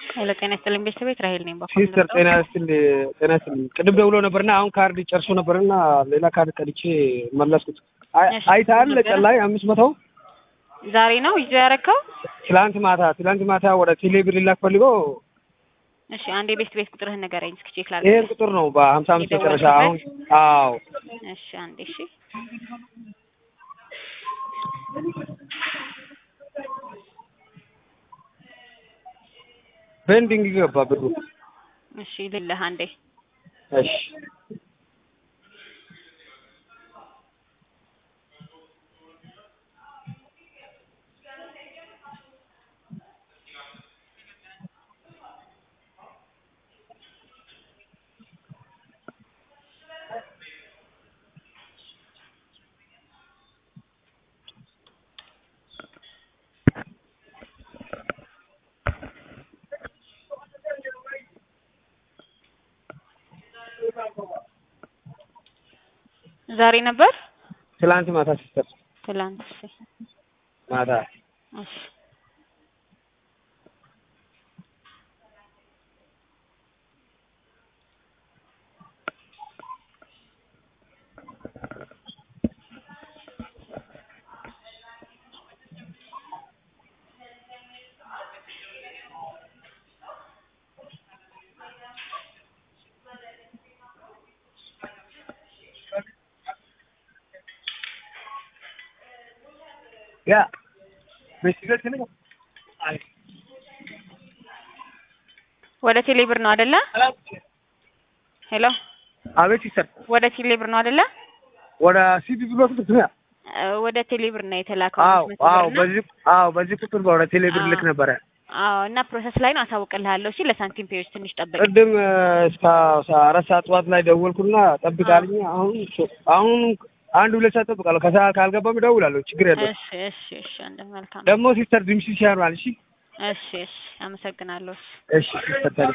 ሄሎ ጤና ይስጥልኝ ቤተሰቤት ራሄል ነኝ። በኩል ሲስተር ጤና ይስጥልኝ ጤና ይስጥልኝ። ቅድም ደውሎ ነበርና አሁን ካርድ ጨርሶ ነበርና ሌላ ካርድ ቀድቼ መለስኩት። አይ- እሺ፣ አይተሃል ነበረ? ቀን ላይ አምስት መቶ ዛሬ ነው ይዞ ያረከው? ትላንት ማታ ትላንት ማታ ወደ ቴሌ ብር ሊላክ ፈልጎ እሺ አንዴ ቤት ቤት ቁጥርህን ንገረኝ እስኪ ቼክ ይሄን ላድርግ። ቁጥር ነው በሀምሳ አምስት መጨረሻ አሁን አዎ እሺ አንዴ እሺ ፔንዲንግ ገባ ብሩ እሺ ልልህ አንዴ እሺ ዛሬ ነበር ትላንት ማታ ሲስተር ትላንት። እሺ ማታ እሺ ያ በሲገት ነው አይ ወደ ቴሌብር ነው አይደለ? ሄሎ አቤት ሲስተር ወደ ቴሌብር ነው አይደለ? ወደ ሲዲ ብሎ ትክክል እ፣ ወደ ቴሌብር ነው የተላከው። አዎ አምስት መቶ አዎ ብር እና- በዚህ አዎ በዚህ ቁጥር ወደ ቴሌ ብር ልክ ነበረ አዎ እና ፕሮሰስ ላይ ነው አሳውቅልሃለሁ። እሺ ለሳንቲም ፔዎች ትንሽ ጠብቅ። ቅድም እ፣ እስከ አራት ሰዓት ጠዋት ላይ ደወልኩና ጠብቃልኝ። አሁን አሁን አንድ ሁለት ሰዓት ጠብቃለሁ። ከሰዓት ካልገባም እደውላለሁ። ችግር የለም። እሺ እሺ እሺ አንድ መልካም ደግሞ ሲስተር ድምፅሽ ያምራል። እሺ እሺ እሺ አመሰግናለሁ። እሺ እሺ ሲስተር